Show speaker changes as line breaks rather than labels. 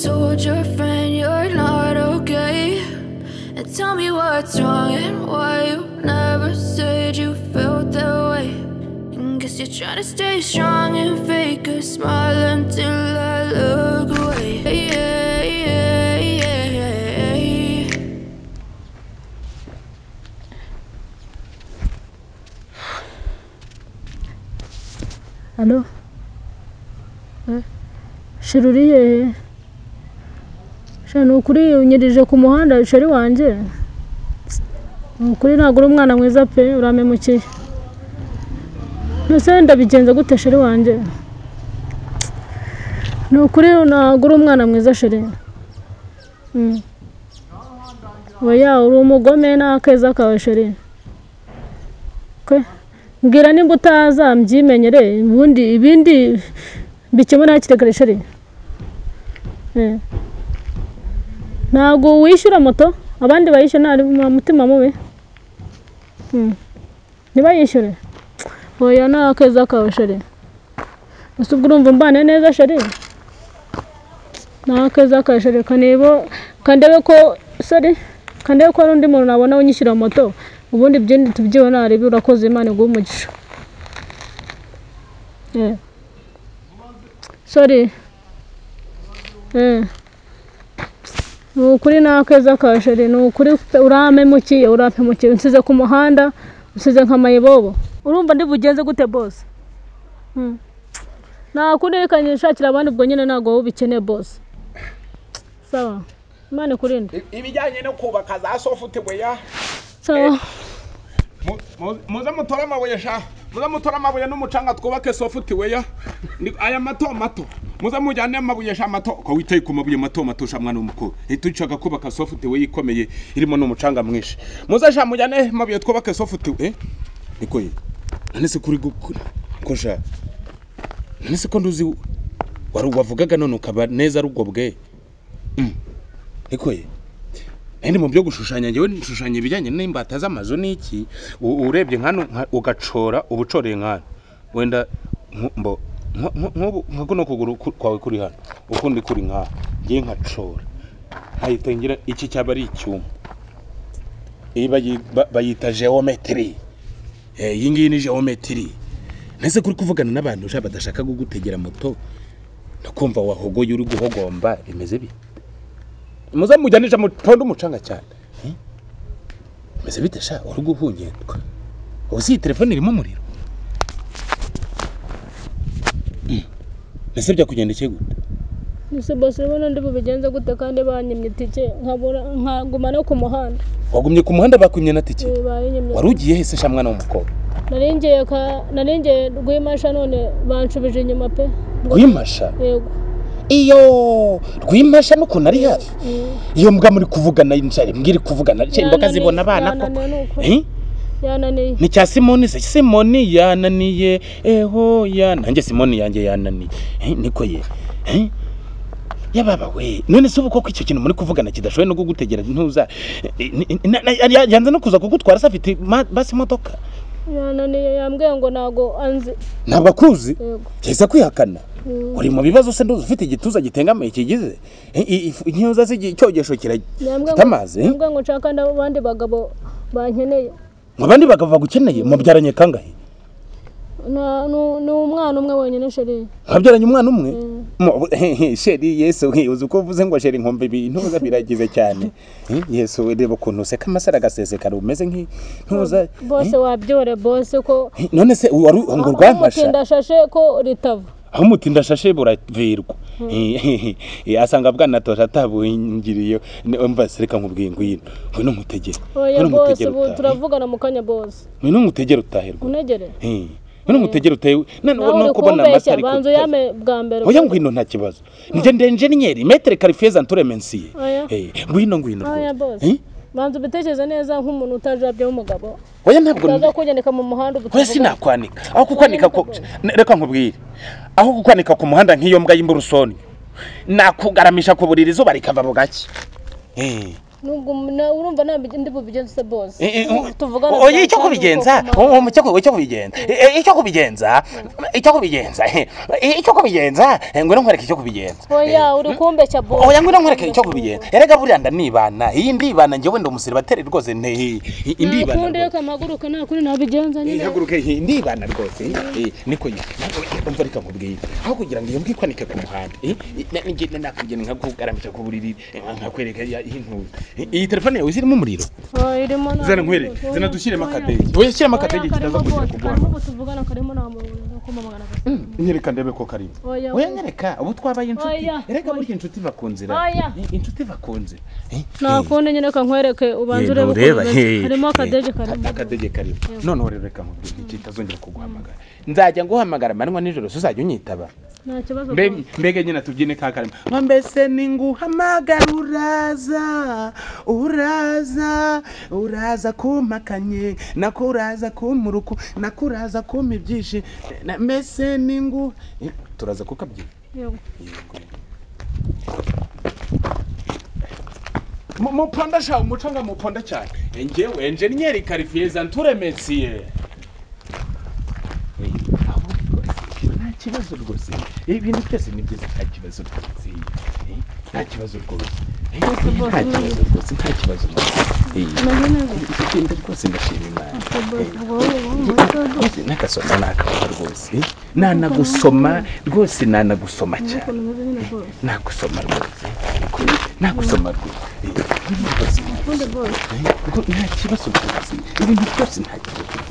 told your friend you're not okay. And tell me what's wrong and why you never said you felt that way. And guess you're trying to stay strong and fake a smile until I look away. Yeah, yeah, yeah, yeah.
Alo. Eh, Shira uri hehe? Shira ni ukuri unyerije ku muhanda shari wanjye? Ni ukuri ntabwo uri umwana mwiza pe urampemukiye. Mbese ndabigenza gute shari wanjye? Ni ukuri ntabwo uri umwana mwiza shari. Mm. Oya uri umugome n'akeza kawe shari. Okay. mbwira nimba utaza mbyimenyere ubundi ibindi bikemura hakiri shari Eh. ntabwo wishyura moto abandi bayishyura nta mu- mutima mubi Mm. ntibayishyure oya ni akeza kawe shari ese ubwo urumva mbane neza shari ni akeza kawe shari kanebo kandebe ko sorry kandebe ko hari undi muntu nabona unyishyura moto ubundi byindi tubyibona arebe urakoze imana iguhe umugisha Eh. sorry Eh. ni ukuri ni akeza kawe sheri ni ukuri pe- urampemukiye urampemukiye unsize ku muhanda unsize nk'amayibobo urumva ndibugenze gute bose Mm. nakunekanye nshakira abandi ubwo nyine ntabwo wowe ubikeneye bose sawa imana ikurinde
ibijyanye no kubaka za sofute weya
sawa
Mu- mu- muze mutore amabuye sha muze mutore amabuye n'umucanga twubake sofute weya Ni- aya mato mato muze mujyane amabuye sha mato ko witaye ku mabuye mato mato sha mwana w'umukobwa uhita ushaka kubaka sofute weya ikomeye irimo n'umucanga mwinshi muze sha mujyane amabuye twubake sofute we niko ye none se kuri gukura ko sha none se ko nduzi wari wavugaga none ukaba neza ari ubwo bwe Mm. niko ye Ende mu byo gushushanya ngewe nshushanya ibijyanye n'imbata z'amazu n'iki U- urebye nkano nka- ugacora ubucoreye nkano wenda nku- mbo nku- nku- nk'ubu nka kuno kuguru ku- kwawe kuri hano ukundi kuri nkano ngiye nkacora nkahita ngira iki cyaba ari icyuma iyi bayi- ba- bayita geometry Eh, iyi ngiyi ni geometry nese kuri kuvugana n'abantu ushaka badashaka kugutegera moto ndakumva wahogoye uri guhogomba bimeze bite muze mujyanisha mutonde umucanga cyane Eh? mbese bite sha uri guhungentwa ubu si iyi telefone irimo umuriro Mm. mbese byakugendekeye gute
ese bose urabona ndi bubigenze gute kandi banyimye itike nkabura nkaguma no ku muhanda
wagumye ku muhanda bakwimye na tike
Eh, bayinyimye
wari ugiye hese sha mwana w'umukobwa
naringiye ka naringiye rwimasha none banshubije inyuma pe ngo
rwimasha
yego
iyo rwimasha n'ukuntu ari hafi iyo mbwa muri kuvugana nshari mbwiri kuvugana nshari imboga
Yananiye-
zibona abana koko
yananiye nuko
Eh?
yananiye
ni cya simoni se simoni yananiye eho ya nanjye simoni yanjye yananiye Eh, niko ye Eh? yababa we none se ubu koko icyo kintu muri kuvugana kidashoboye no kugutegera ntuza Eh, ni- na- na- ya- yanze no kuza kugutwara se afite ma- basi imodoka
yananiye yambwiye ngo ntago anzi
ntabwo akuzi
yego
cyahise kwihakana
Mm.
uri mu bibazo se nduzi ufite igituza gitengamaye kigize Eh, i- ifu- inyuza se igi- icyogesho
yambwiye
kirafite
ngo
amazi eh?
yambwiye ngo nshaka n'abandi bagabo bankeneye
mu bandi bagabo bagukeneye mubyaranye kangahe
Na- nu- ni umwana umwe wenyine sheri
nkabyaranye umwana umwe
Mm.
Mu- hehe, sheri yesu we, uzi uko uvuze ngo sheri nkumva ibintuza biragize cyane Eh, yesu we, reba ukuntu useka amasara agasesekara umeze nk'intuza
bose wabyore bose ko
none se wari u- ngo urwamfasha
shashe ko ritava
aho umutinda ashashe buravirwa Eh, eh, asanga bwanatosha atabungiriye mva sereka nkubwiye ngwino ngwino umutegere
oya
ngwino
bose
umutegere
ubu
utahe
turavugana mu kanya bose
ngwino umutegere utaherwa
unegere
ngwino umutegere utahe none
nawe uri
nuko ubona
kumbeshya
amasara
banza
ikutari.
uyame bwa mbere
oya ngwino nta kibazo njye ndi enjeniyeri metere karifeza nturemensiye
Oya.
Eh, ngwino ngwino
oya
rwose.
bose
Eh?
banza ubitekereze neza nk'umuntu utajabye w'umugabo
oya ntabwo
utaza kunyandika mu muhanda ubu
oya sinakwanika aho kukwanika ku-
Oya,
Ne- reka nkubwire aho kukwanika ku muhanda nk'iyo mbwa y'imburusoni nakugaramisha ku buriri izuba rikava bugake Eh,
nubwo na- urumva ntabwo ndi bubigenze bose
Eh, eh,
Tu- tuvugana
oye icyo
bwa-
kubigenza
ubwoko
o-
mpamvu.
o- icyo ku- icyo kubigenza Eh, eh, icyo kubigenza icyo kubigenza eh, eh, icyo kubigenza Eh, ngwino nkwereke icyo kubigenza
oya uri kumbeshya bose
oya ngwino nkwereke icyo kubigenza erega buriya ndanibana iyi ndibana njyewe ndi umusiribateri rwose ne ndibana
ntakundi
rwose.
reka mpaguruke nta kundi nabigenza
Eh,
nyine
haguruke eh, ndibana rwose eh, eh, niko nyine umva reka nkubwire aho kugira ngo iyo mbwa ikwanike ku muhanda eh, na- ninjye nakugena nkakugaramisha ku buriri eh, nkakwereka ya- iyi ntuza Eh, iyi telefone yawe zirimo umuriro
Oh, irimo nta
zana nkwereke
muntu.
zana dushyiremo akadege oya shyiramo
Oya,
akadege kitaza
karimo
kugira
bose.
kuguhama
Karimo tuvugana karimo nta muntu kumubagana
nyereka ndebe ko karimo
oya
oya nyereka ubu twabaye inshuti
Oya,
erega
oya.
burya inshuti iva ku nzira
Oya.
Eh, inshuti iva ku nzira Eh,
nta
eh.
kundi nyine reka nkwereke ubanza
Eh,
urebe
ntureba,
uko bimeze.
eh,
harimo
eh,
akadege karimo
akadege karimo noneho rero reka nkubwire iki itazongera kuguhamagara nzajya nguhamagara amanywa nijoro so uzajya unyitaba
nta kibazo
mbega mbega nyine tubyine ka karimo
nka mbese ni nguhamagara uraza uraza uraza kumpakanye nako uraza kumuruku nako uraza kumpa ibyishimo na- mbese ni ngu Eh, turaza kukabyina
Yego.
muponda sha umucanga muponda cyane njyewe enjeniyeri karifiye zanturemesiye
aho rwose nta kibazo rwose ibintu byose ni byiza nta kibazo rwose Eh, nta kibazo rwose Eh, nta kibazo rwose nta kibazo rwose Eh,
umeze neza
genda rwose ndashima imana n'agasoma n'akabara rwose nanagusoma rwose nanagusoma cyane nagusoma rwose nagusoma rwose Eh, rwose,
Ukunde boss.
eh, rwo- nta kibazo rwose ibintu byose nta kibazo